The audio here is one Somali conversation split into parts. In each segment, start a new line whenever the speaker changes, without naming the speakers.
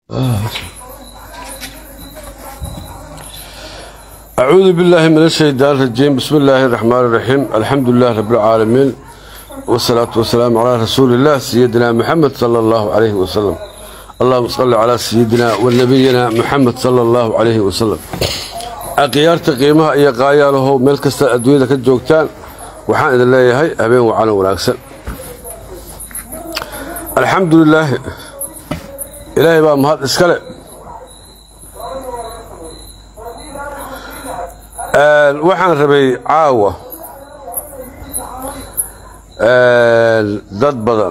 أعوذ بالله من الشيطان الرجيم بسم الله الرحمن الرحيم الحمد لله رب العالمين والصلاة والسلام على رسول الله سيدنا محمد صلى الله عليه وسلم اللهم صل على سيدنا ونبينا محمد صلى الله عليه وسلم أقيارت قيمها إيا قاياله ملك الدنيا ka joogtaan waxaan idin leeyahay habeen wacalan wanaagsan alxamdu lilaahi ilaahay baa mahad iskale waxaan rabay caawa dad badan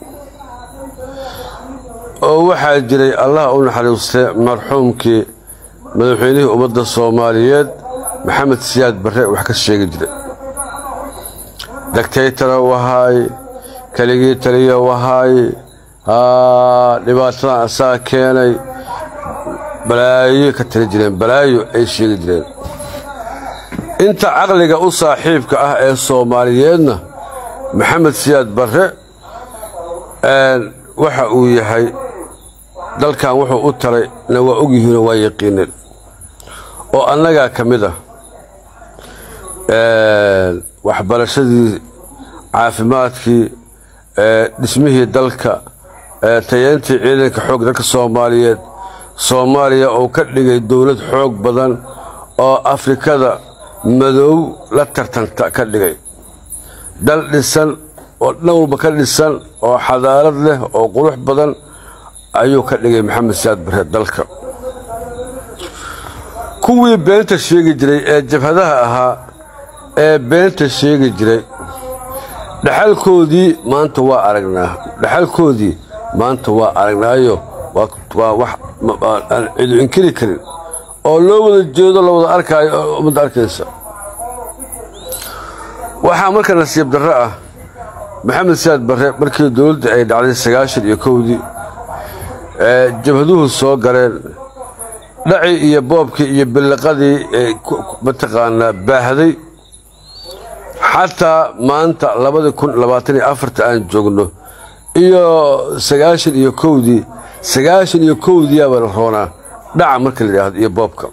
oo waxaa jiray allah u naxariistay marxuumkii madaxweynihii ummadda soomaaliyeed maxamed siyaad barre wax ka sheegi jiray dagtaytara wahaay keligii taliya wahaay dhibaatadan asaga keenay balaayo ka tali jireen balaayo ay sheegi jireen inta caqliga u saaxiibka ah ee soomaaliyeedna maxamed siyaad barre waxa uu yahay dalkan wuxuu u taray na waa ogyihiinoo waa yaqiineen oo annagaa ka mid ah waxbarashadii caafimaadkii dhismihii dalka tayeyntii ciidanka xoog dalka soomaaliyeed soomaaliya uu ka dhigay dowlad xoog badan oo afrikada madow la tartanta ka dhigay dal dhisan oo dhan walba ka dhisan oo xadaarad leh oo qurux badan ayuu ka dhigay maxamed saad barre dalka kuwii beenta sheegi jiray ee jabhadaha ahaa ee beenta sheegi jiray dhaxalkoodii maanta waa aragnaa dhaxalkoodii maanta waa aragnaayo waa wax aan cidu inkiri karin oo loo wada jeedo la wada arkaayo oo ummadda arkaysa waxaa marka nasiib darro ah maxamed siyaad barre markii dowladda ay dhacday sagaashan iyo kowdii ee jabhaduhu soo galeen dhacii iyo boobkii iyo billiqadii ee mataqaanaa baahday xataa maanta labadii kun labaatan iyo afarta aan joogno iyo sagaashan iyo kowdii sagaashan iyo kowdiyaabaa la roonaa dhaca marka la yidhaahdo iyo boobka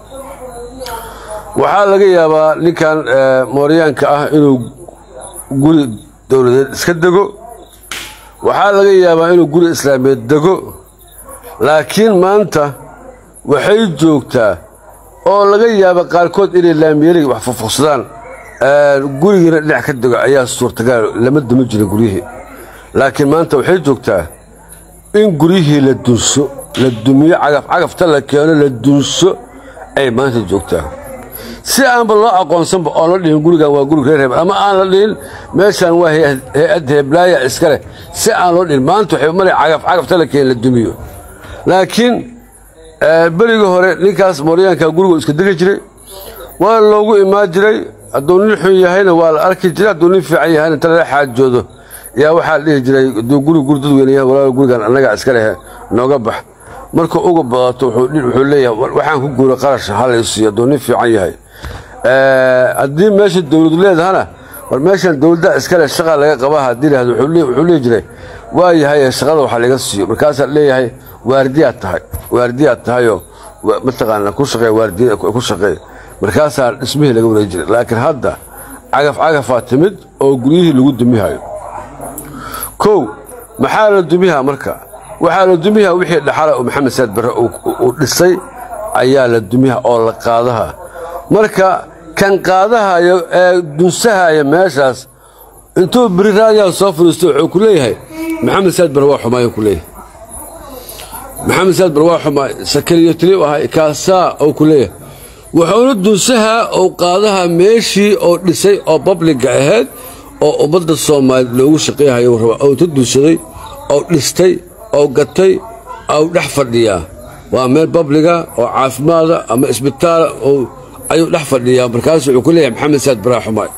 waxaa laga yaabaa ninkan mooryaanka ah inuu guri dowladeed iska dego waxaa laga yaabaa inuu guri islaameed dego laakiin maanta waxay joogtaa oo laga yaaba qaarkood inay laamiyeliga wax fufuqsadaan gurigiina dhinac ka dego ayaa suurtagal lama dumi jirin guryihii laakiin maanta waxay joogtaa in guryihii la dunso la dumiyo cagafcagafta la keeno la dunso ay maanta joogtaa si aanba loo aqoonsanba oon la dhihin gurigan waa guri reer hebel ama aan la dhihin meeshaan waa hay-ad heblaaya iska leh si aan loo dhihin maanta waxay male cagafcagafta la keeno la dumiyo laakiin berigii hore ninkaas mooryaanka gurigu iska degi jiray waa loogu imaan jiray hadduu nin xun yahayna waa la arki jiray hadduu nin fiican yahayna inta lala xaajoodo yaa waxaa la dhihi jiray hadduu guri guri dadweyne yahay walaal gurigan annagaa iska lehe nooga bax markuu uga badato wuxuu leeyahay waxaan ku guura qarash halaysiiyo hadduu nin fiican yahay haddii meesha dowladu leedahana war meeshan dowladda iskale shaqa laga qabaa haddii lahdo wuxuu leehi jiray waa yahay shaqada waxa laga siiyo markaasaa leeyahay waardiyaad tahay waardiyaad tahayoo mataqaana ku shaqee waardiya ku shaqeey markaasaa dhismihii laga wareegi jiray laakiin hadda cagaf cagafaa timid oo guryihii lagu dumihayo kow maxaa la dumihaa marka waxaa la dumihaa wixii dhaxala oo maxamed saad barre uu dhisay ayaa la dumiha oo la qaadaha marka kan qaadahayo ee dunsahaya meeshaas intuu beri raadiyaa soo fadhiisto wuxuu ku leeyahay maxamed saad barre waa xumaayuu ku leeyahay maxamed saad barre waa xumaay sakariyo tiliw ahay kaasaa oo ku leeyahay wuxuuna dunsahaa ou qaadaha meeshii oo dhisay oo babliga ahayd oo ummadda soomaaliya loogu shaqayhayo rabaa ou ta dunsaday ou dhistay ou gatay ou dhex fadhiyaa waa meel babliga oo caafimaada ama isbitaala ayuu dhex fadhiyaa markaasu wuxuu ku leeyahay maxamed saad baraa xumaay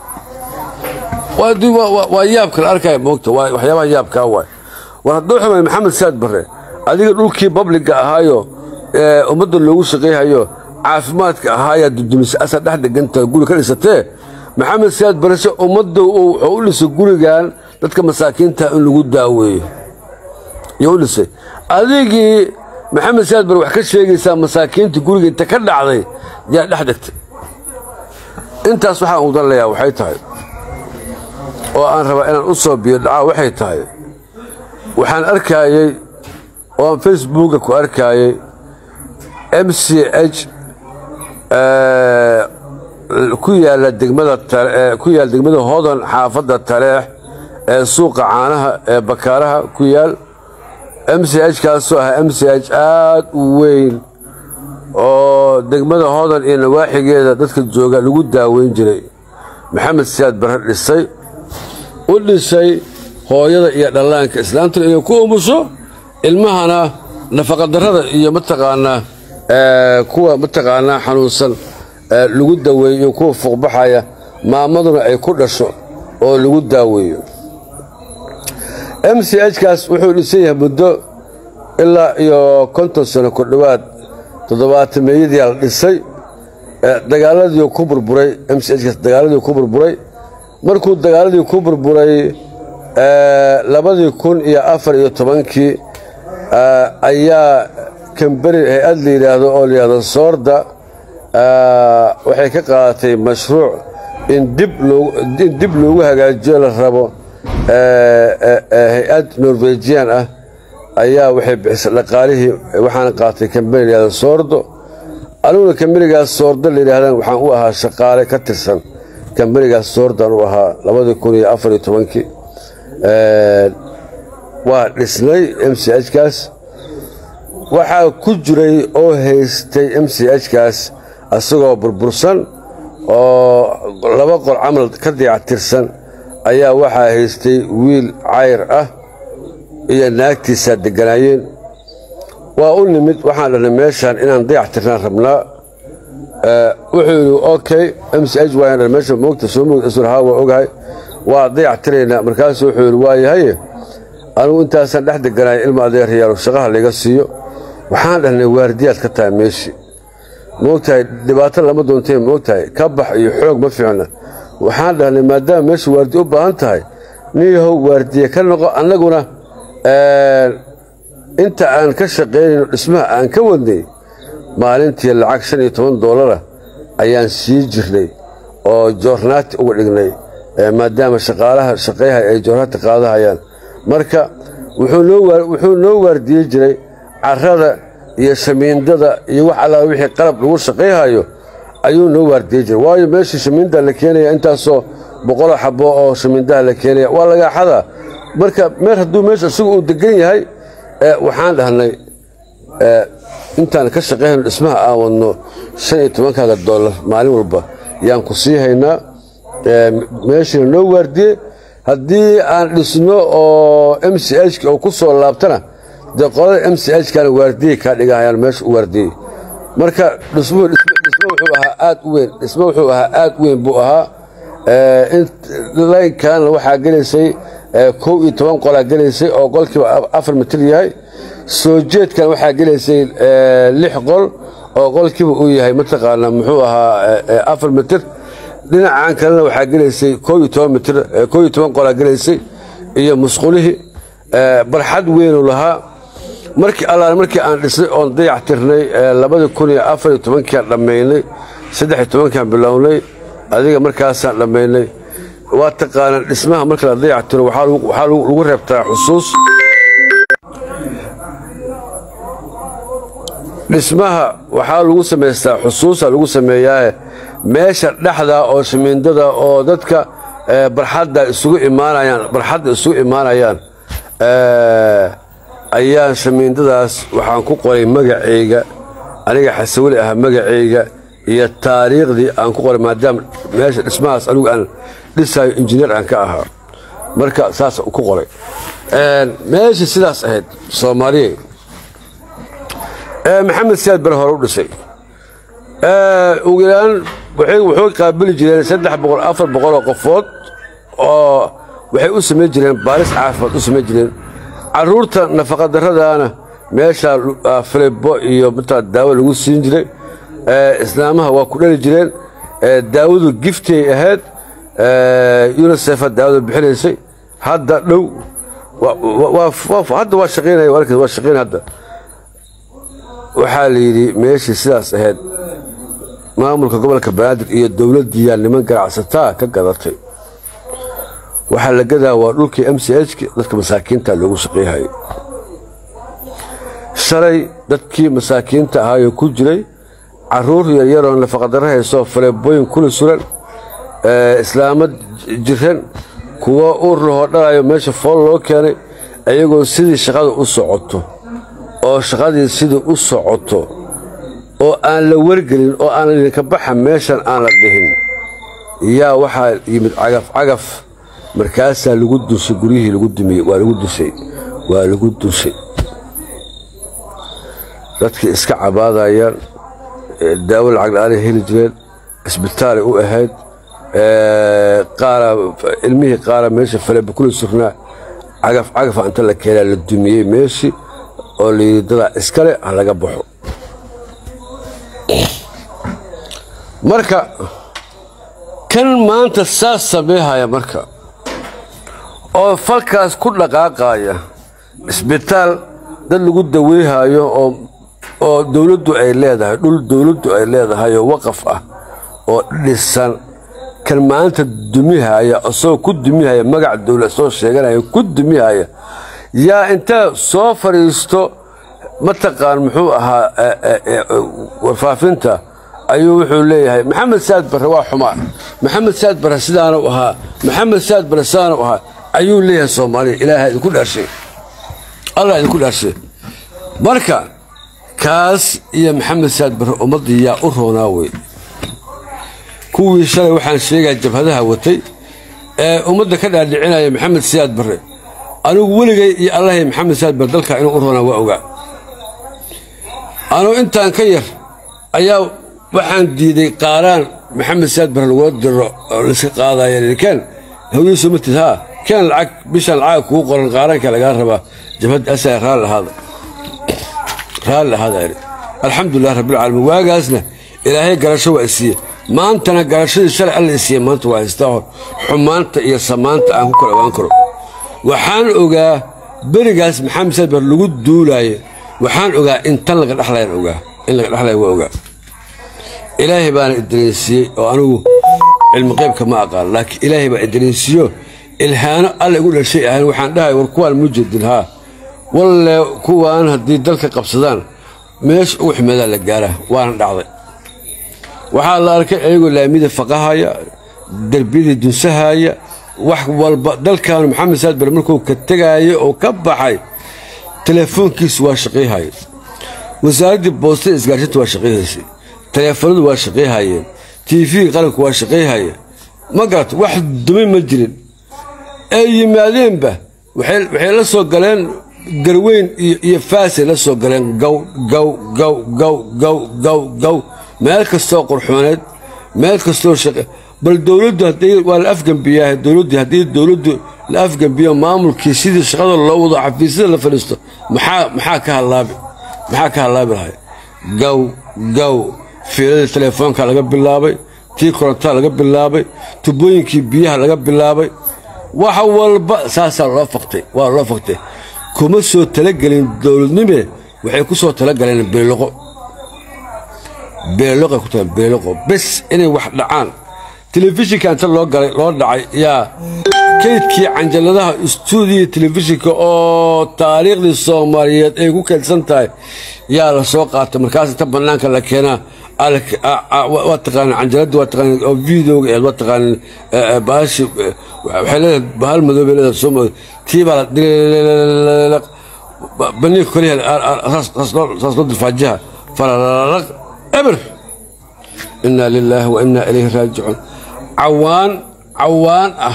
waa yaabka la arkaya moogta waxyaabaha yaabkaa waay war hadduu xumay maxamed saad barre adiga dhulkii babliga ahaayo ee ummadda loogu shaqayhayo caafimaadka ahaayaa dudumise asaa dhex dheganta guri ka dhisatee maxamed siyaad barashe ummadda wuxuu u dhisay gurigan dadka masaakiinta in lagu daaweeyo yuu u dhisay adigii maxamed siyaad bar wax ka sheegaysaa masaakiinta guriga inta ka dhacday yaa dhex degtay intaas waxaan u danlayaa waxay tahay oo aan rabaa inaan u soo biyo dhacaa waxay tahay waxaan arkaayey oo aan facebooka ku arkaayey m c h ku yaala degmada ku yaal degmada hodan xaafadda taleex ee suuqa caanaha ee bakaaraha ku yaal m c h kaasoo ahaa m c h aad u weyn oo degmada hodan iyo nawaaxigeeda dadka jooga lagu daaweyn jiray maxamed siyaad barre dhisay u dhisay hooyada iyo dhallaanka islaantuna inay ku umusho ilmahana nafaqadarrada iyo mataqaanaa kuwa mataqaanaa xanuunsan lagu daweeyo kuwa fuuqbaxaya maamaduna ay ku dhasho oo lagu daaweeyo m c h kaas wuxuu dhisan yahay muddo ilaa iyo konton sano ku dhowaad toddobaatan meeyadii la dhisay dagaaladii ku burburay m c h kaas dagaaladii ku burburay markuu dagaaladii ku burburay labadii kun iyo afar iyo tobankii ayaa kamberi hay-ad la yidhaahdo oo la yidhahdo soorda waxay ka qaadatay mashruuc in dib loogu hagaajiyo la rabo hay-ad norwejian ah ayaa waxay bixisay dhaqaalihii waxaana qaatay kamberi la yihahdo soordo aniguna kamberigaas soordo la yidhahdaan waxaan u ahaa shaqaale ka tirsan kamberigaas soordaan u ahaa labadii kun iyo afar iyo tobankii waa dhisnay m c h kaas waxaa ku jiray oo haystay m c h kaas isagoo burbursan oo laba qol camal ka dayactirsan ayaa waxaa haystay wiil cayr ah iyo naagtiisaa degganaayeen waa u nimid waxaan dhahnay meeshaan inaan dayactirnaan rabnaa wuxuu yidhi okay m c h waan dhan meesha moogta soo moogta isurhaa waa ogahay waa dayactiraynaa markaasuu wuxuu yidhi waayahaye anugu intaasaan dhex deganaaya ilma adeeryaalo shaqaha layga siiyo waxaan dhahnay waardiyaad ka tahay meeshii moogtahay dhibaato lama doontee moogtahay ka bax iyo xoog ma fiicna waxaan dhahnay maadaama meesha waardiye u baahan tahay niyahow waardiye ka noqo annaguna inta aan ka shaqaynayno dhismaha aan ka wadnay maalintii lacag shan iyo toban doolara ayaan sii jirnay oo joornaati uga dhignay maadaama shaqaalaha shaqayhay ay joornaati qaadahayaan marka wuxuu noo waardiyey jiray carada iyo shamiindada iyo wax allaala wixii qalab lagu shaqayhayo ayuu noo waardiyey jiray waayo meeshii shamiindaa la keenaya intaasoo boqolo xabo oo shamiindaha la keenaya waa lagaaxadaa marka meer hadduu meesha isagu uu degan yahay waxaan dhahnay intaan ka shaqayhayno dhismaha aan wadno shan iyo tobankaaga doolar maalin walba yaan ku sii haynaa meeshiina noo waardiyey haddii aan dhisno oo m c h oo ku soo laabtana dee qolada m c h kana waardiyey kaa dhigahayaan meesha u waardiyey marka dhismuhu dhismo wuxuu ahaa aad u weyn dhismo wuxuu ahaa aad u weyn buu ahaa laynkanna waxaa gelaysay kow iyo toban qolaa gelaysay oo qolkiiba afar mitir yahay soo jeedkan waxaa gelaysay lix qol oo qolkiiba uu yahay mataqaanaa muxuu ahaa afar mitir dhinacan kalena waxaa gelaysay kow iyo toban mitir kow iyo toban qolaa gelaysay iyo musqulihii barxad weynuu lahaa markii allaale markii aan dhisnay oon dayac tirnay labadii kun iyo afar iyo tobankiiaan dhammaynay saddex iyo tobankiaan bilownay adiga markaasaan dhammaynay waa taqaanaan dhismaha marka la dayac tiro waxaa lagu reebtaa xusuus dhismaha waxaa lagu samaystaa xusuusa lagu sameeyaae meesha dhexda oo shamiindada oo dadka barxadda isugu imaanayaan barxadda isugu imaanayaan ayaan shamiindadaas waxaan ku qoray magacayga aniga xasaweli ahaa magacayga iyo taariikhdii aan ku qoray maadaama meesha dhismahaas anigu aan dhisayo injineer aan ka ahaa marka saas ku qoray meesha sidaas ahayd soomaaliya maxamed siyaad bare hore u dhisay ugu yaraan wuxuu qaabili jireen saddex boqol afar boqoloo qofood oo waxay u samayn jireen baaris caafimaad u samayn jireen caruurta nafaqadarradaana meeshaa filibo iyo mataa daawo lagu siin jiray islaamaha waa ku dhali jireen daawadu giftay ahayd unisef daawada bixinaysay hadda dhow hadda waa shaqaynaya waa shaqaynaya hadda waxaa la yidhi meeshii sidaas ahayd maamulka gobolka banaadir iyo dowladdiiyaa niman ganacsataa ka gadatay waxaa la gadaa waa dhulkii m c hki dadka masaakiinta loogu shaqeyhayay shalay dadkii masaakiinta ahaayoo ku jiray caruur yaryaroo nafaqadaro haysoo faleebooyin kula suran islaamo jiran kuwo uur lahoo dhalayo meesha fool loo keenay iyagoo sidii shaqada u socoto oo shaqadii sidii u socoto oo aan la wargelin oo aan idinka baxa meeshan aan la dhihin yaa waxaa yimid cagaf cagaf markaasaa lagu dusay guryihii lagu dumiyey waa lagu dusay waa lagu dusay dadkii iska cabaadayaan daawo lacag la-aanay heli jireen isbitaalay u ahayd qaara ilmihii qaara meesha falebakula surnaa cagaf cagafa inta la keenaa la dumiyey meeshii oo layidhi dadaa iskale ha laga baxo marka kan maanta saas sameehaya marka oo falkaas ku dhaqaaqaya isbitaal dad lagu daweyhayo oo oo dowladdu ay leedahay dhul dowladdu ay leedahay oo waqaf ah oo dhisan kan maanta dumihaya isagoo ku dumihaya magac dowlad soo sheeganaya ku dumihaya yaa intaa soo fadhiisto mataqaan muxuu ahaa warfaafinta ayuu wuxuu leeyahay maxamed saad barre waa xumaa maxamed saad barre sidaanu ahaa maxamed saad barre sidaanu ahaa ayuu leeyahay soomaaliya ilaaha idinku dhaarshay allah idinku dhaarshay marka kaas iyo maxamed saad barre ummaddii yaa u roonaa wey kuwii shalay waxaan sheegaya jabhadaha watay ee ummadda ka dhaadhicinaya maxamed siyaad barre anigu weligay iyo allahay maxamed siyaad barre dalkaa inuu u roonaa waa ogaa anugu intaan ka yar ayaa waxaan diiday qaaraan maxamed siyaad barre lagula diro oo layska qaadaya keen hawyiisu matid haa keen lacag bishan lacag kuu qoran qaaraanka lagaa rabaa jabhadda asaa raalli ahaada raalli ahaada idhi alxamdulilah rabbilcaalamiin waagaasna ilaahay garasho waa isiiye maantana garashadii shalay alla isiiye maanta waa haystaa hor xumaanta iyo samaanta aan ku kala ogaan karo waxaan ogaa berigaas maxamed siyaad barre lagu duulaaye waxaan ogaa in tan laga dhexlayan ogaa in laga dhexlaya waa ogaa ilaahay baana idariinsiiyey oo anigu cilmi qaybka ma aqaan laakiin ilaahay baa idariinsiiyo ilhaano alla igu dhashay ahayn waxaan dhahay war kuwaan mujadin haa walle kuwaan haddii dalka qabsadaan meesha ugu ximeedaa la gaaraa waana dhacday waxaa la arkay ayagoo laamida faqahaya derbiyadii dunsahaya wax walba dalkaanu maxamed saad bare markuu ka tegaayo oo ka baxay telefoonkiisu waa shaqayhaya wasaaraddii boostada isgaarsinta waa shaqayhaysay taleefanadu waa shaqayhayeen tiifigii qaranku waa shaqayhaya ma garata wax dumi ma jirin ay yimaadeenba waxay la soo galeen garweyn iyo faasay la soo galeen gaw gaw gaw gaw gaw gaw gaw meel kastoo qurxooneed meel kastoo shaqe bal dowladdu haddii waa la afgembiyaa dowladdu haddii dowladdu la afgembiyo maamulkii sidii shaqada loo wado xafiisyada la fadhiisto maxaa maxaa ka hadlaabi maxaa ka hadlaabi lahay gaw gaw fiiladii telefoonka laga bilaabay tii korontada laga bilaabay tubooyinkii biyaha laga bilaabay wax walba saasaa loo faqtay waa loo faqtay kuma soo talagelin dowladnime waxay ku soo talagaleen beeloqo beeloqay ku tahay beeloqo bes inay wax dhacaan telefishinka inta loo galay loo dhacay yaa kaydkii canjaladaha istuudiya telefishinka oo taariikhdii soomaaliyeed ay ku kaydsan tahay yaa la soo qaatay markaas inta bannaanka la keenaa waa taqaanin canjaladii waa taqaanin oo videoga eed waa taqaanin baashi waxay leedahay bahal madoobay leedahay soo madow tii baa la dhiliq baniinka koliya saas loo dilfaajiha falalaq eber inaa lilaahi wa inaa ilayhi raajicuun cawaan cawaan ah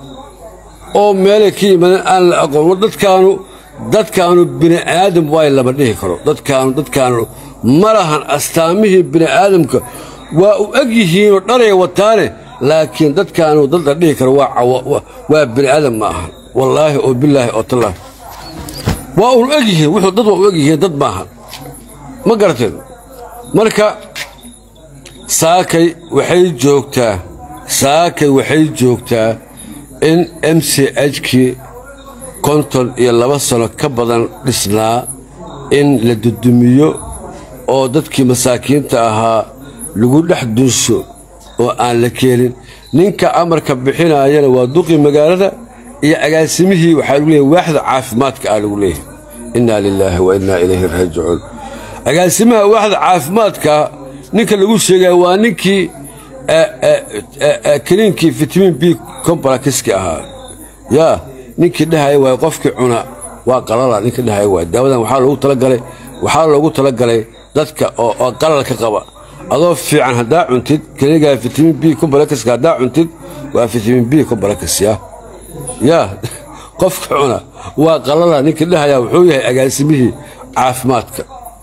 oo meelay ka yimaadeen aan la aqoon war dadkaanu dadkaanu bini aadam waay lama dhihi karo dadkaanu dadkaanu ma lahan astaamihii bini aadamka waa u eg yihiinoo dhalay wataane laakiin dadkaanu dad la dhihi karo waa bini aadam ma ahan wallaahi oo bilaahi oo tallah waa un eg yihiin wuxuu dad waa u eg yihiin dad maahan ma garateen marka saakay waxay joogtaa saakay waxay joogtaa in m c hkii konton iyo laba sano ka badan dhisnaa in la dudumiyo oo dadkii masaakiinta ahaa lagu dhex dunsho oo aan la keenin ninka amarka bixinayana waa duqii magaalada iyo agaasimihii waxaa lagu leeyahy waaxda caafimaadka ah lagu leeyahay innaa lilaahi wa innaa ilayhi raajicuun agaasimaha waaxda caafimaadka ninka lagu sheegaya waa ninkii kaniinkii fitamiin b combalkiski ahaa yaa ninkii dhahaya waay qofkii cuna waa qalala ninkii dhahaya waay daawadan waxaa loogu talagalay waxaa loogu talagalay dadka oo qalalka qaba adoo fiican haddaa cuntid kaniigaa fitamiin b combalkiska haddaa cuntid waa fitamiin b combalkis ya yaa qofka cuna waa qalala ninkii dhahaya wuxuu yahay agaasimihii caafimaadka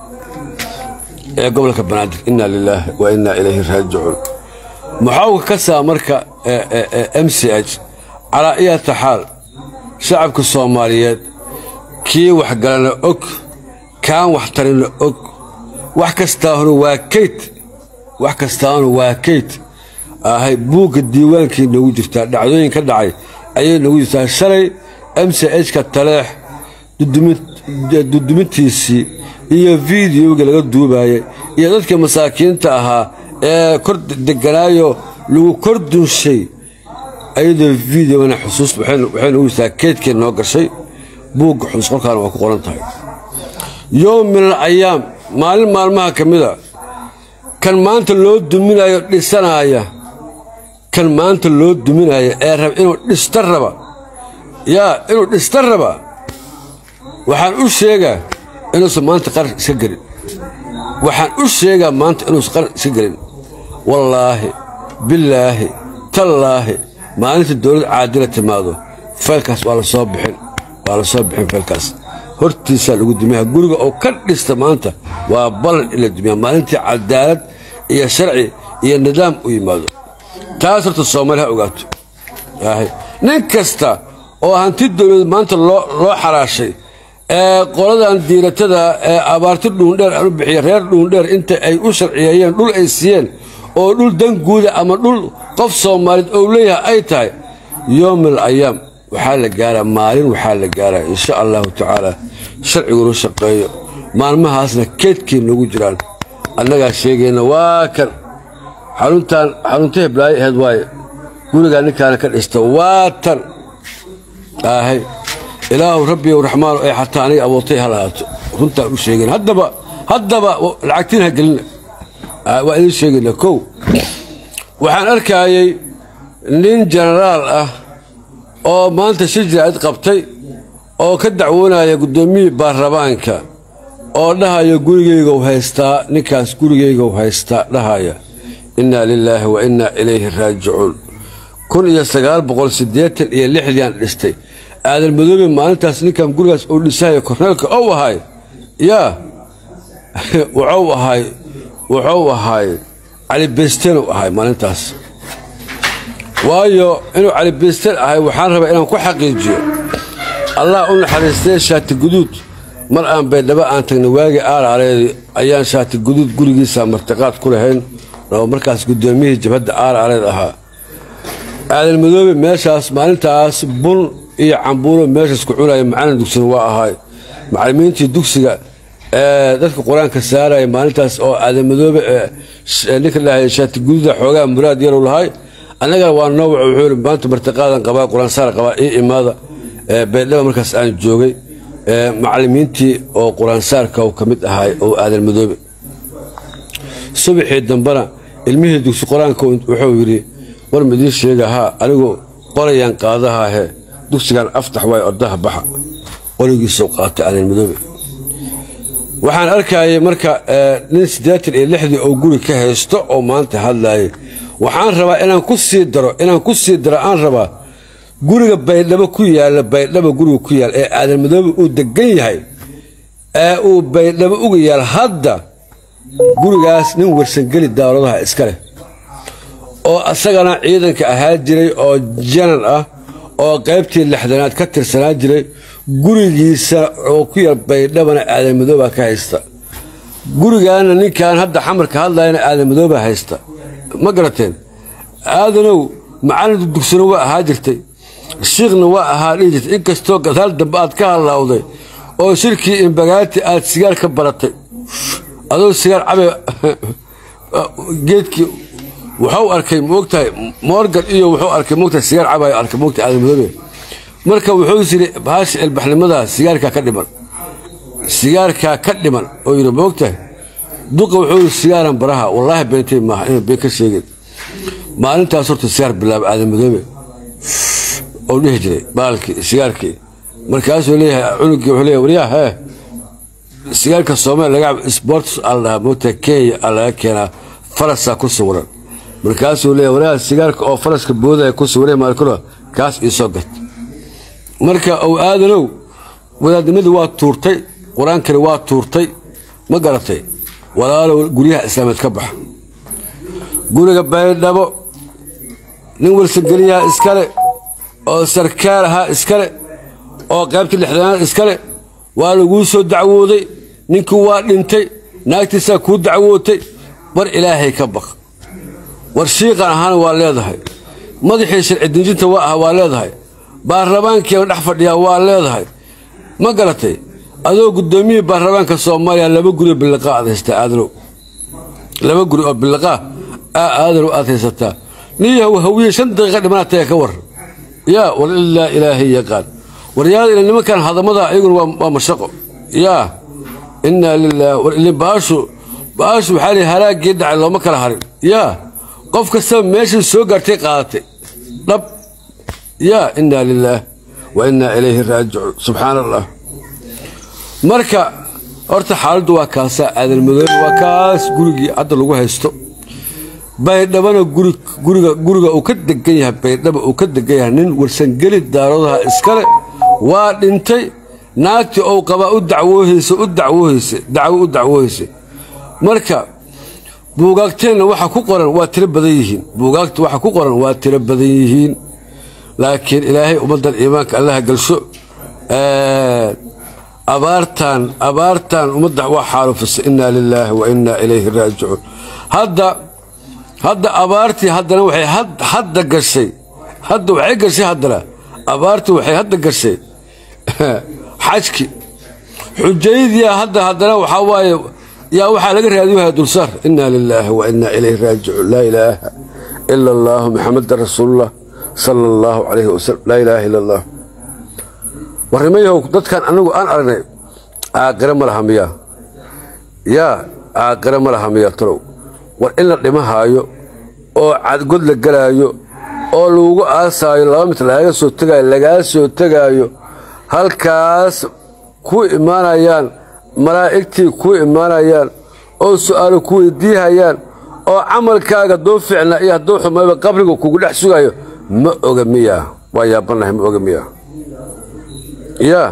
ee gobolka banaadir inna lilaahi wa innaa ilayhi raajicuun muxaawka ka saa marka m c h calaa iyata xaal shacabka soomaaliyeed kii waxgalana og kaan waxtarina og wax kastaahuna waa kayd wax kastaahuna waa kayd ahay buugga diiwaankii noogu jirtaa dhacdooyin ka dhacay ayay noogu jirtaa shalay m c h ka taleex dudumintiisii iyo fideoga laga duubaayay iyo dadkii masaakiinta ahaa ee kor deganaayo lagu kor dunshay ayadoo videogana xusuus waxay noogu jirtaa keydkee noo gashay buugga xusuus qolkaana waa ku qoran tahay yowm min al ayaam maalin maalmaha ka mida kan maanta loo duminayo dhisanaaya kan maanta loo duminaya ee raba inuu dhista raba yaa inuu dhista raba waxaan u sheegaa inuusan maanta qaran iska gelin waxaan u sheegaa maanta inuusan qaran iska gelin wallaahi billaahi tallaahi maalinta dowlad caadila timaado faylkaas waa la soo bixin waa la soo bixin faylkaas hortiisaa lagu dumiyaa guriga oo ka dhista maanta waa ballan in la dumiyaa maalintii cadaalad iyo sharci iyo nidaam u yimaado taas horta soomaali ha ogaato nin kasta oo hanti dowlad maanta loo xaraashay ee qoladan diiratada ee abaarti dhuundheer aan u bixiya reer dhuundheer inta ay u sharciyeeyeen dhul ay siiyeen oo dhul danguuda ama dhul qof soomaaliyeed ou leeyahay ay tahay yoomil ayaam waxaa la gaaraa maalin waxaa la gaaraa insha allahu tacaala sharcigunu shaqeeyo maalmahaasna keedkay noogu jiraan annagaa sheegayna waa kan xaruntaan xarunta heblaayo aheed waaye gurigaa ninkaana ka dhista waa tan aahay ilaahu rabbiyow raxmaano ay xataa aniga abuurtay ha lahaato runtaan u sheegayna haddaba haddaba lacagtiin ha gelina waa idiin sheegayna kow waxaan arkaayay nin jenaraal ah oo maanta shir jiraacid qabtay oo ka dacwoonaya guddoomiyii baarlamaanka oo dhahaya gurigaygow haystaa ninkaas gurigaygow haystaa dhahaya innaa lilaahi wa innaa ilayhi raajicuun kun iyo sagaal boqol siddeetan iyo lixdiiaan dhistay aadan madoobe maalintaas ninkan gurigaas uu dhisahaya korneelka ou ahay yaa wuxuu ahay wuxuu ahay cali besteen u ahay maalintaas waayo inuu cali besteen ahay waxaan rabaa inaan ku xaqiijiyo allah u naxariistay shaati guduud mar aan baydhabo aan tagnay waagii aaraareedii ayaan shaati guduud gurigiisa martiqaad ku lahayn oo markaas guddoomiyihii jabhadda aaraareed ahaa aadan madoobe meeshaas maalintaas bun iyo cambuuro meeshaas ku cunaya macalin dugsina waa ahay macallimiintii dugsiga ee dadka qur-aanka saaraya maalintaas oo aadan madoobe ninka dhahay shaati guduuda xoogaa muraad yarow lahay annagana waa noowac wuxuu yidhi maanta martiqaadan qabaa qur-aan saar qabaa ii imaada baydhaba markaas aan joogay macallimiintii oo qur-aan saarka ka mid ahay oo aadan madoobe subaxii dambena ilmihii dugsi qur-aanka wuxuu yidhi war midiin sheega haa anigu qorayaan qaadahaahe dugsigan aftax waay ordaha baxa qorigiisuu qaatay aadan madoobe waxaan arkayay marka nin siddeetan iyo lixdii oo guri ka haysto oo maanta hadlaayay waxaan rabaa inaan ku sii daro inaan ku sii daro aan rabaa guriga baydhabo ku yaalla baydhabo guriga ku yaal ee aadan madoobe uu degan yahay ee uu baydhabo uga yaal hadda gurigaas nin warsangeli dawladaha iska leh oo asagana ciidanka ahaa jiray oo janan ah oo qaybtii lixdanaad ka tirsanaa jiray gurigiisa oo ku yaal baydhabana aadan madooba ka haysta gurigaana ninkan hadda xamarka hadlayana aadan madooba haysta ma garateen aadanow macalin dugsina waa ahaa jirtay shiikhna waa ahaa dhihi jirtay inkastoo gadaal dambe aad ka hallawday oo shirkii imbagaati aad sigaar ka baratay adoo sigaar cabe geedkii wuxuu arkay moogtahay morgan iyo wuxuu arkay moogtahay sigaar cabayo arkay moogtahay aadan madoobe marka wuxuu yiri bahasha ilbaxnimada sigaarkaa ka dhiman sigaarkaa ka dhiman oo yidhi moogtahay duqa wuxuu yidhi sigaaran baraha wallaahi beentay maaha inuu been ka sheegin maalintaas horta sigaar bilaaba aadan madoobe oo dhihi jiray baalkii sigaarkii markaasuu leeyahay cunugii wuxuu leeyahay waryaa hee sigaarka soomaaliya laga sports aa la dhahaa moogtahay kenya aa laga keenaa farasaa ku sawiran markaasuu leeyahay waryaa sigaarka oo faraska boodaya ku sawiray maalkuna kaas iisoo gat marka ow aadanow wadaadnimadii waa tuurtay qur-aankani waa tuurtay ma garatay walaalow guryaha islaameed ka baxa guriga baydhabo nin walsangeliyaha iskale oo sarkaal ahaa iskale oo qaybta lixdanaad iskale waa laguu soo dacwooday ninkii waa dhintay naagtiisaa kuu dacwootay war ilaahay ka baq war shiiqan ahaana waa leedahay madaxii sharci dinjinta waa ah waa leedahay baarlamaankiiba dhex fadhiyaa waa leedahay ma garatay adoo guddoomiyihii baarlamaanka soomaaliya laba guri oo biliqaa aad haysataa aadanow laba guri oo biliqaa aa aadanow aad haysataa niyahow hawiye shan daqiiqa dhimanaa taga ka war yaa war ilaa ilaahay yaqaan waryaada ila nimankan hadamada iyaguna waa mashaqo yaa innaa lilaah war ilin baashu baashu waxaa lihi halaagii dhacay looma kala harin yaa qof kastaba meeshii soo gaartay qaadatay dhab yaa innaa lilaah wa innaa ilayhi raajicuun subxaana allah marka horta xaaladdu waa kaasaa aadan madoobe waa kaas gurigii hadda lagu haysto baydhabana guriga guriga uu ka degan yahay baydhaba uu ka degan yahay nin warsangeli daaradaha iskale waa dhintay naagtii ou qabaa u dacwoohaysa u dacwoohaysa dacwo u dacwoohaysa marka buugaagteenna waxa ku qoran waa tiro badan yihiin buugaagta waxa ku qoran waa tiro badan yihiin laakiin ilaahay ummaddan iimaanka allaha galsho abaartan abaartan ummadda waa xaalufisa innaa lilaahi wa innaa ilayhi raajicuun hadda hadda abaartii haddana waxay hadda gashay hadda waxay gashay haddana abaartii waxay hadda gashay xajki xujaydiya hadda haddana waxaa waaye yaa waxaa laga raadinaya dulsaar innaa lilaahi wa innaa ilayhi raajicuun laa ilaaha ila allaahu maxamedan rasuulullah sala allahu calayhi wasalam laa ilaaha ila allah warnimayahow dadkan anagu aan aragnay caaqire ma laha miyaa yaa caaqire ma laha miyaa talow war in la dhimahaayo oo cadgod la gelaayo oo lagugu aasaayo laba mit lagaga soo tegaayo lagaa soo tegaayo halkaas ku imaanayaan malaa'igtii ku imaanayaan oo su'aalo ku weydiihayaan oo camalkaaga duu ficna iyo hadduu xumayba qabriga kugu dhex sugayo ma oga miyaa waa yaabannahay ma oga miyaa yaa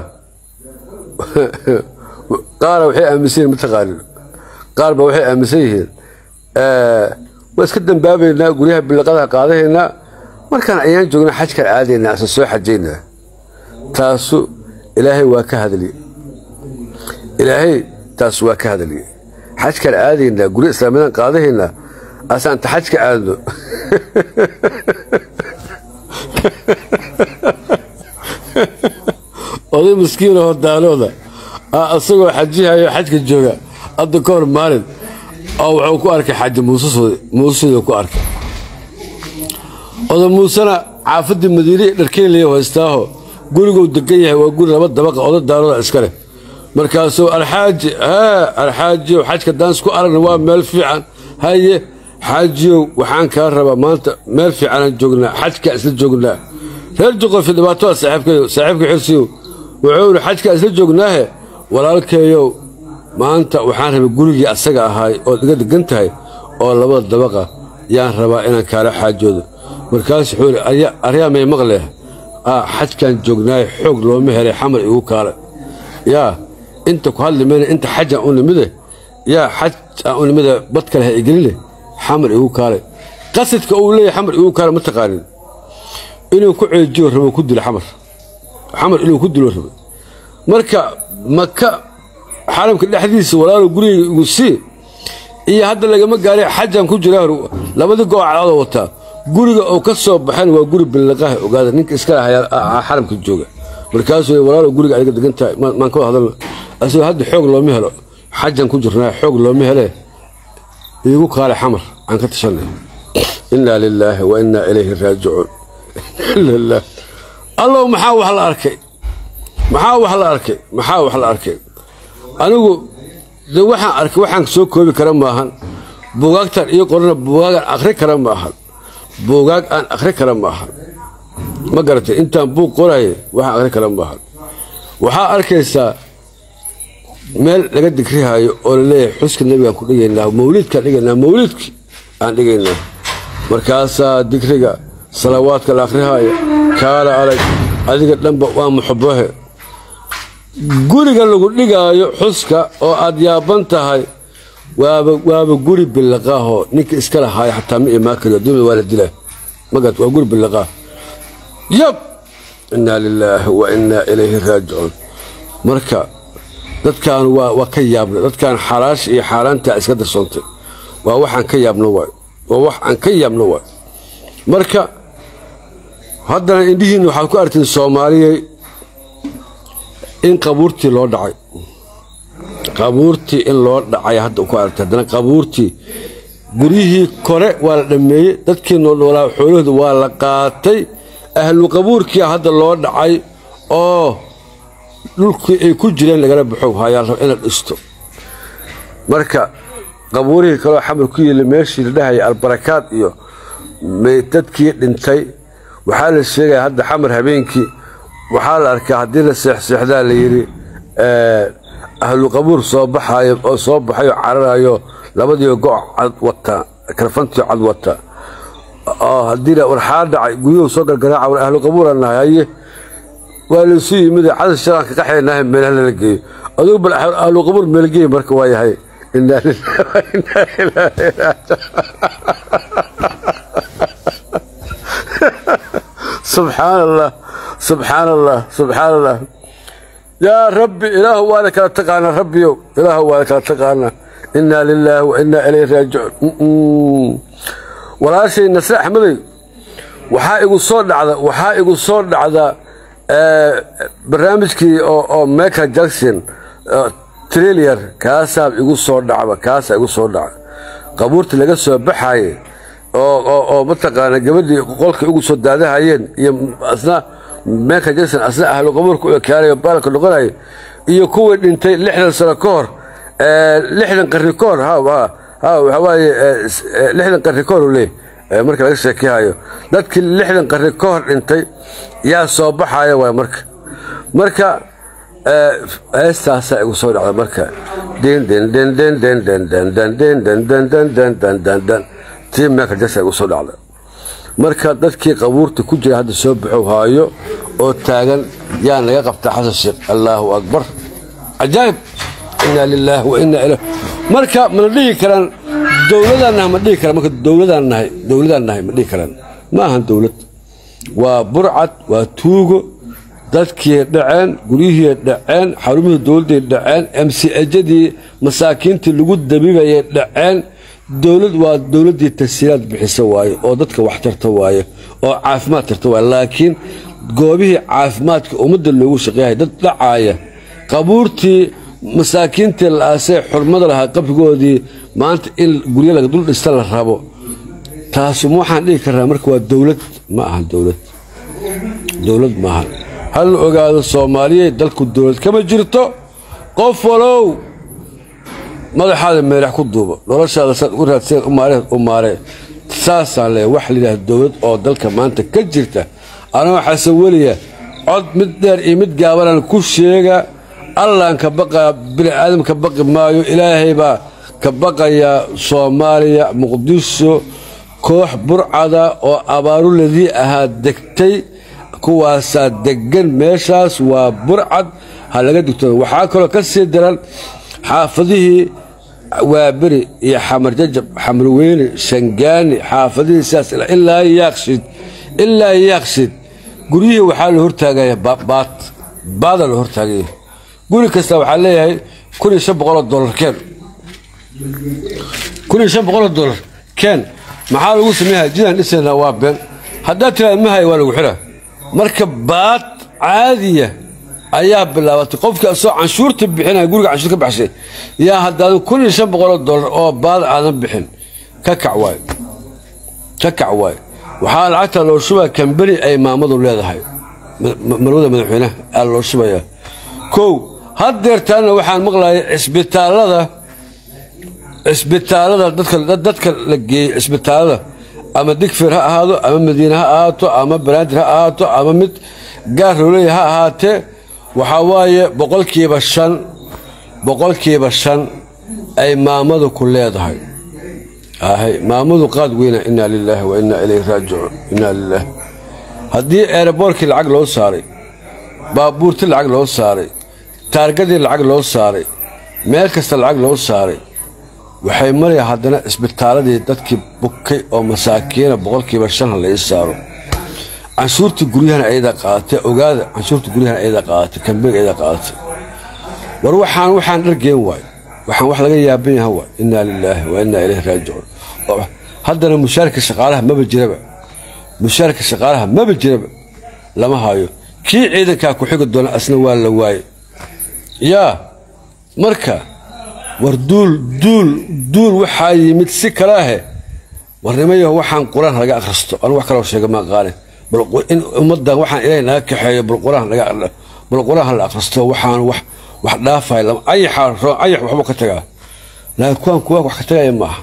qaara waxay aaminsan yihin mataqaanin qaar ba waxay aaminsan yihiin waa iska dambaabaynaa guryaha biliqadaha qaadahaynaa markaan ayaan joognaa xajkaan aadaynaa ase soo xajaynaa taasu ilaahay waa ka hadliye ilaahay taas waa ka hadliye xajkaan aadaynaa gurya islaamiyadan qaadahaynaa asaan ta xajka aadno oday miskiinoo daalooda isagoo xajihayo xajka jooga hadda ka hor maalin oo wuxuu ku arkay xaaji muusesooda ku arkay oda muusena caafadii madiine dharkeynlaya haystaaho guriguu degan yahay waa guri laba dabaqa oda daalooda iska leh markaasuu alxaaji alxaajiyow xajka daans ku aragna waa meel fiican haye xaajiyow waxaan kaa rabaa maanta meel fiicanaan joognaa xajkaa isla joognaa reer juqofi dhibaatada saaxiibkayo saaxiibka xirsiyow wuxuu ihi xajkaa isla joognaahe walaalkeeyow maanta waxaan rabay gurigii asaga ahaay ood iga degan tahay oo labada dabaqa yaan rabaa inaan kaala xaajoodo markaas wuxuu ihi aryaa may maqleh xajkaan joognaaye xoog looma helay xamar igu kaale yaa inta ku hadli mayna inta xajaan u nimide yaa xaj aan u nimide bad kale ha igeline xamar igu kaale qasadka uu leeyahay xamar igu kaale ma taqaanin inuu ku ceejiyo rabo ku dilo xamar xamar inuu ku dilo rabo marka maka xaramka dhexdiisa walaalo gurigayga igu sii iyo hadda lagama gaaray xajaan ku jira labadii gooc cadcadoo wataa guriga oo ka soo baxeen waa guri billiqaha ogaada ninka iska lahaa xaramka jooga markaasuu walaalo guriga adiga degan tahay maan ka wada hadalna asagoo hadda xoog looma helo xajan ku jirnaa xoog looma hele iigu kaale xamar aan ka tashanay innaa lilaahi wa innaa ilayhi raajicuun lilah allow maxaa wax la arkay maxaa wax la arkay maxaa wax la arkay anigu de waxaan arkay waxaan soo koobi kara maahan buugaagtan iyo qorana buugaagaan akhri kara maahan buugaag aan akhri kara maahan ma garatay intaan buug qoraya waxaan akhri kara maahan waxaa arkaysaa meel laga digrihaayo oo laleeyahay xuska nebigaan ku dhigaynaa mawliidkaan dhigaynaa mawliidki aan dhigaynaa markaasaa digriga salawaadka la akhrihaayo kaala alag adiga dhanba waa muxubahe guriga lagu dhigaayo xuska oo aad yaaban tahay waaba waaba guri bilaqaahoo ninka iska lahaaya xataa ma imaan kariyo adduunyada waa la dilaa magat waa guri bilaqaah yab innaa lilaahi wa innaa ilayhi raajicuun marka dadkaan waa waa ka yaabna dadkaan xalaasha iyo xaaraantaa iska darsoontay waa waxaan ka yaabno waay waa wax aan ka yaabno waay marka haddana indhihiinna waxaad ku artiin soomaaliyey in qabuurtii loo dhacay qabuurtii in loo dhacay hadda ku aragtay haddana qabuurtii guryihii kore waa la dhammeeyey dadkii noolnoolaa xoolahooda waa la qaatay ahlu qabuurkiia hadda loo dhacay oo dhulkii ay ku jireen lagala baxo hayaa rab ina dhisto marka qabuurihii kaleo xamar ku yiila meeshii la dhahaya albarakaad iyo dadkii dhintay waxaa la sheegaya hadda xamar habeenkii waxaa la arkaa haddii la seexseexdaa la yidhi ahlu qabuur soo baxayo oo soo baxayoo cararayo labadiio go' cad wata karfantii cad wata oo haddii warxaa dhacay guryuhu soo gargaraaca war ahlu qabuura nahay haye waa laysu yimid cadad shalaan ka qaxaynaaha meelaha lala geeyo adugu bal ahlu qabuur meelgeey marka waa yahay innaa lillahi wa innaa ilaahi subxaan allah subxaan allah subxaan allah yaa rabbi ilaahu waana kala taqaanaa rabbiyow ilaahu waana kala taqaanaa innaa lilaahi wa innaa ilayhi raajicuun walaashay nasre axmedey waxaa igu soo dhacda waxaa igu soo dhacda barnaamijkii oo michael jackson trilier kaasaa igu soo dhacba kaasaa igu soo dhaca qabuurtii laga soo baxaye oo mataqaana gabadhii qolkay ugu soo daadahayeen iyo asna michael jackson asna ahlu qabuurka u ekaanayo baalka noqonayo iyo kuwii dhintay lixdan sano ka hor lixdan qarni ka hor waxaa waaye lixdan qarni ka hor uu leey marka laga sheekehayo dadkii lixdan qarni ka hor dhintay yaa soo baxaya waay marka marka heestaasaa igu soo dhacda marka tii michael jackson igu soo dhacda marka dadkii qabuurta ku jira hadda soo baxow haayo oo taagan yaa naga qabtaa xasan sheekh allaahu akbar cajaa'ib innaa lilaahi wa innaa ilah marka mana dhihi karaan dowladaan nahay ma dhihi karaan marka dowladaan nahay dowladaan nahay ma dhihi karaan ma ahan dowlad waa burcad waa tuugo dadkii dhaceen guryihii dhaceen xarumihii dowladday dhaceen mcejadii masaakiintii lagu dabibayay dhaceen dowlad waa dowladdii tasiiraad bixisa waaye oo dadka wax tarta waaye oo caafimaad tarta waaye laakiin goobihii caafimaadka ummadda loogu shaqeeyahay dad dhacaaya qabuurtii masaakiintii la aasay xurmada lahaa qabrigoodii maanta in guryo laga dul dhista la rabo taasu ma waxaan dhihi karnaa marka waa dowlad ma ahan dowlad dowlad maahan hal la ogaado soomaaliya dalku dowlad kama jirto qof walow madaxaada meelax ku duuba noloshaada saad ugu raadseed u maaree saasaan leeya waxa layidhaha dowlad oo dalka maanta ka jirta anoo xasan weliya cod mid dheer iyo mid gaabanaan ku sheega allaan ka baqaa bini aadam ka baqi maayo ilaahay baa ka baqayaa soomaaliya muqdisho koox burcada oo abaaruladii ahaa degtay kuwaasaa deggan meeshaas waa burcad ha laga digtooda waxaa kaloo ka sii daran xaafadihii waaberi iyo xamar jajab xamarweyne shangaani xaafadihii sidaas ilaa yaaqshid ilaa yaaqshid guryihii waxaa la hortaagaya baad baadaa la hortaagaya guri kasta waxaa leeyahay kun iyo shan boqoloo dolar keen kun iyo shan boqoloo dolar keen maxaa lagu sameeyaa jidaan dhisaynaa waa been haddaad tiraada mahay waa lagu xiraa marka baad caadiya ayaa bilaabatay qofkii asoo canshuurta bixinaya guriga canshuur ka baxshay yaa haddaadan kun iyo shan boqoloo dollar oo baad aadan bixin ka kac waay ka kac waay waxaa lacagta loo shubaya kambani ay maamadu leedahay marwada madaxweynaha aa loo shubaya kow haddeertaana waxaan maqlayay cisbitaalada cisbitaalada dadka la geeyey cisbitaalada ama digfir ha ahaado ama madiine ha ahaato ama banaadir ha ahaato ama mid gaar rooley ha ahaatee waxaa waaye boqolkiiba shan boqolkiiba shan ay maamadu ku leedahay ahay maamadu qaad weyna inaa lilaahi wa inaa ilayhi raajicuun inaa lilaah haddii eeraboorkii lacag loo saaray baabuurtii lacag loo saaray taargadii lacag loo saaray meel kasta lacag loo saaray waxay maraya haddana cisbitaaladii dadkii bukay oo masaakiina boqolkiiba shan ha la ii saaro canshuurtii guryahana ayadaa qaadatay ogaada canshuurtii guryahana ayadaa qaadatay kambeeg ayadaa qaadatay war waxaan waxaan dhargeen waay waxaan wax laga yaaban yaha waay innaa lilaahi wa innaa ilayhi raajicuun haddana mushaarka shaqaalaha maba jiraba mushaarka shaqaalaha maba jiraba lama hayo kii ciidankaa ku xigi doona asna waa la waaye yaa marka war duul duul duul waxaa yimid si kale ahe warnimayo waxaan qur-aan laga akhristo anu wax kaloo sheega maa qaane in ummadan waxaan ilaahay naga kaxeeyo bal qur-aan hala akhristo waxaan wax wax dhaafay ayax waxba ka tagaa laakiin kuwaan kuwa wax ka tagaya maaha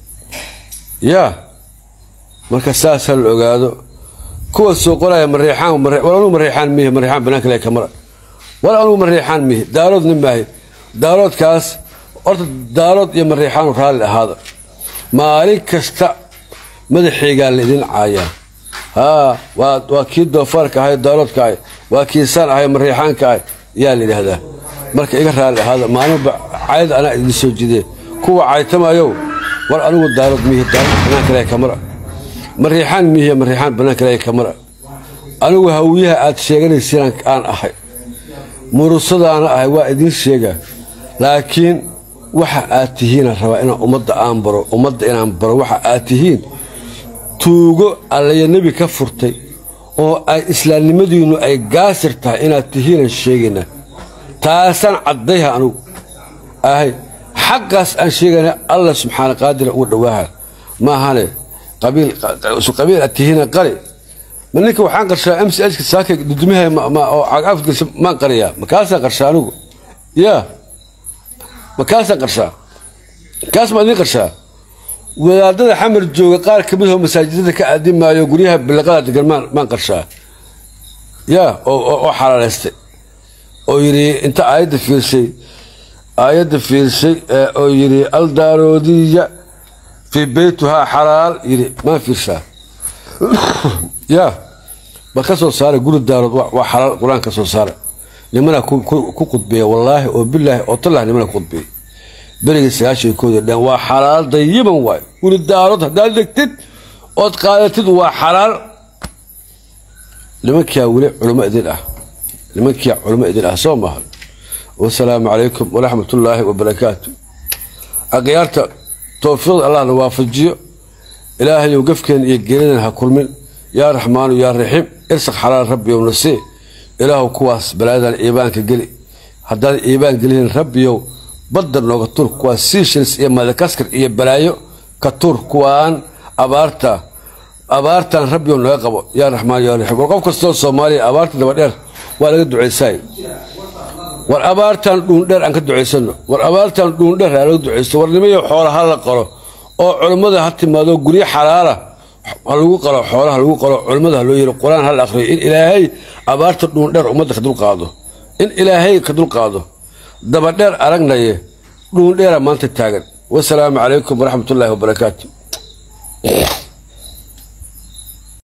yaa marka saasaa la ogaado kuwa soo qoraya mareexaan war anugu mareexaan mihi mareexaan banaanka le kamara war anugu mareexaan mihi daaroodna maahi daaroodkaas horta daarood iyo mareexaanu raalli ahaada maalin kasta madaxaygaa laydin caayaa haa waa kii doofaarka ahay daaroodka ahay waa kii saan ahay mareexaanka ahay yaa la yidhaahdaa marka iga raalli ahaada maalinba cayd anaa idin soo jidee kuwa caytamayow war anigu daarood mihi daarood banaanka le kamara mareexaan mihiya mareexaan banaanka le kamara anigu hawiyaha aad sheeganaysiin aan ahay murusadaana ahay waa idiin sheegaa laakiin waxa aad tihiinaan rabaa inaan ummadda aan baro ummadda inaan baro waxa aad tihiin tuugo allaya nebi ka furtay oo ay islaamnimadiinnu ay gaasir tahay inaad tihiinaan sheegaynaa taasaan caddayha anugu ahay xaqaas aan sheegayna allah subxaana qaadira ugu dhowaaha maahane qabiil aad tihiina qari ma ninka waxaan qarshaa m c hka saaka dudumiha oo cagaafgelsha maan qariyaa makaasaan qarshaa anigu yaa makaasaan qarshaa kaas maa idiin qarshaa wadaadada xamar jooga qaar ka mid oo masaajidada ka aadimaayo guryaha bilaqada degan maan qarshaa yaa oo xalaalaystay oo yidhi inta aayadda fiirshay aayadda fiirshay oo yidhi aldaaroodiya fii beytuhaa xalaal yidhi maan fiirshaa yaa bal ka soo saara guri daarood waa xalaal qur-aan ka soo saara nimanaa ku qudbeeya wallaahi oo bilaahi oo tallah nimana ku qudbeeya berigii sagaashan kooda dhan waa xalaal dayiban waay guri daarood haddaad degtid ood qaadatid waa xalaal nimankaa weli culimo idin ah nimankia culimo idin ah soo maaha wasalaamu calaykum waraxmatullaahi wabarakaatu akhyaarta towfiiqda allahna waafajiyo ilaahayow gafkeen iyo geeridan ha kulmin yaa raxmaanu yaa raxiim irsaq xalaal rabbiyow nasee ilaahu kuwaas balaayadan iibaanka geli haddaan iibaan gelin rabbiyow badda nooga tuur kuwaas siishils iyo madakaskar iyo balaayo ka tuur kuwaan abaarta abaartan rabbiyow naga qabo yaa raxmaan yaa raxiim war qof kastoo soomaaliya abaarta dabadheer waa laga ducaysaay war abaartan dhuundheer aan ka ducaysano war abaartan dhuundheer aa laga ducaysto war nimayo xoola ha la qalo oo culummada ha timaado guryo xalaala ha lagu qalo xoolaha lagu qalo culummada ha loo yiri qur-aan ha la akhriyo in ilaahay abaarta dhuundheer ummadda ka dulqaado in ilaahay ka dulqaado dabadheer aragnaye dhuundheera maanta taagan wasalaamu calaykum waraxmatullaahi wabarakaatu